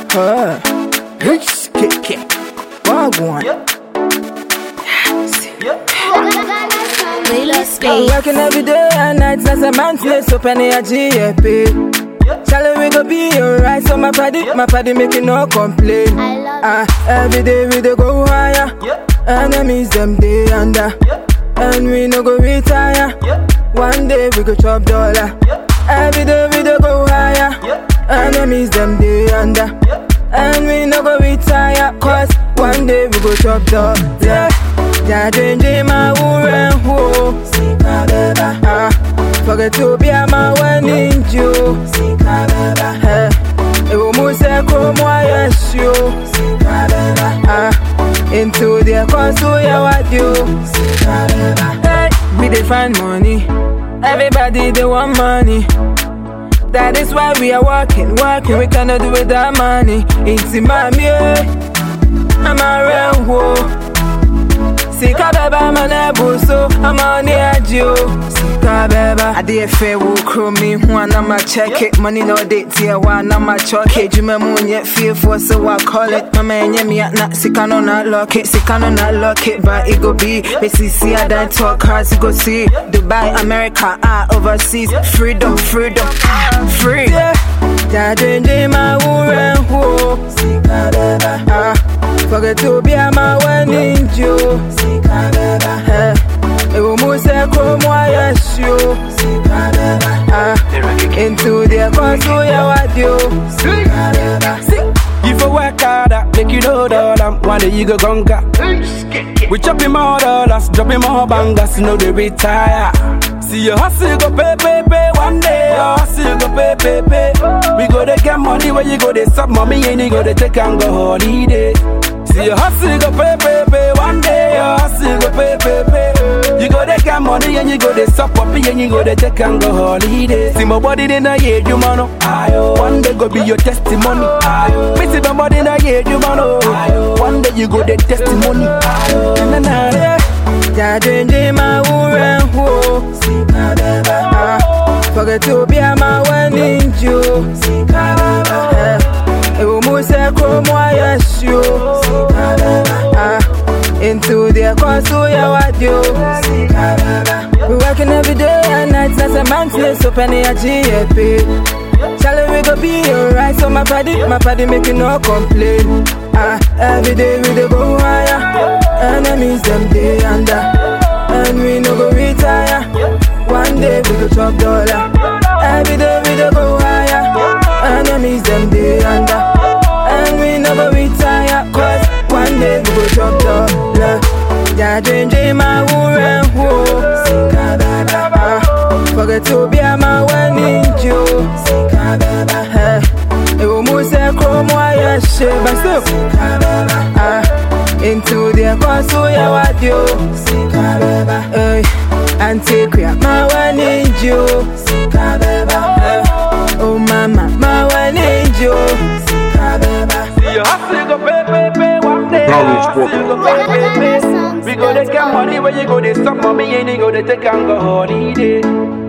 Huh. Rich kick kick. Wagwan. Playlist I'm day. working every day and night as a man place open a GFP. Charlie, we go be alright. So my party, my party making no complaint. I love Ah, every day we dey go higher. Enemies them day under, and we no go retire. One day we go chop dollar. Every day we dey go higher. Enemies them day under, and we no go retire. Cause one day we go chop dollar. Yeah, yeah, change my woman ho. Ah, forget to be a my wedding Jew. Eh, ewo mu se ko mu ayesio. Ah, into the cause we are what you. Hey, we dey find money. Everybody they want money. That is why we are working, working. We cannot do without money. It's in my I'm a real whoa. Sika beba manebu so I'm on the edge yo. Sika beba. I did fair will crew me one I'm check it. Money no date tier one I'm a chalk it. You moon yet fear for so I call it. My man yeah me at not sika no not lock it. Sika no not lock it. But it go be. Basically see I don't talk cars you go see. Dubai, America, ah overseas. Freedom, freedom, ah, free. Yeah. Daddy my woman who. Sika beba. Ah. Forget to be a my wedding Jew. Eh, ewo mu se ko mu ayesio. Ah, into the cause we are what you. You for work harder, make you know dollar. One day you go conquer. We chopping more dollars, dropping more bangers, you know they retire. See your hustle go pay, pay, pay. One day your hustle go pay, pay, pay. We go to get money where you go to stop mommy and you go to take and go holiday. See your hustle go pay, pay, pay. One day your hustle go pay, pay, pay. You go to get money and you go to stop puppy and you go to take and go holiday. See my body in a year, you man. oh. One day go be your testimony. Me see my body in a year, you man. oh. One day you go the testimony. Na, na, na. Daddy my woman who. Ah, forget to be a my wedding Jew. Eh, ewo mu se ko mu ayesio. Ah, into the cause we are what you. We working every day and night as a man place open a GFP. Charlie, we go be alright. So my body, my body making no complaint. Ah, every day we dey go higher. Enemies them day under, and we no go retire. One day we go chop dollar. Every day we dey go higher. Enemies them day under, and we no go retire. Cause one day we go chop dollar. Yeah, change my woman who. Ah, forget to be a my wedding Jew. Eh, ewo mu se ko mu ayeshe, but still. Ah, into the cause we are what you. Hey, and queer, my wedding Jew. Eh, oh mama, my wedding Jew. See your hustle go pay, pay, pay. One day your hustle go pay, pay, pay. We go to get money where you go to stop mommy and you go to take and go holiday.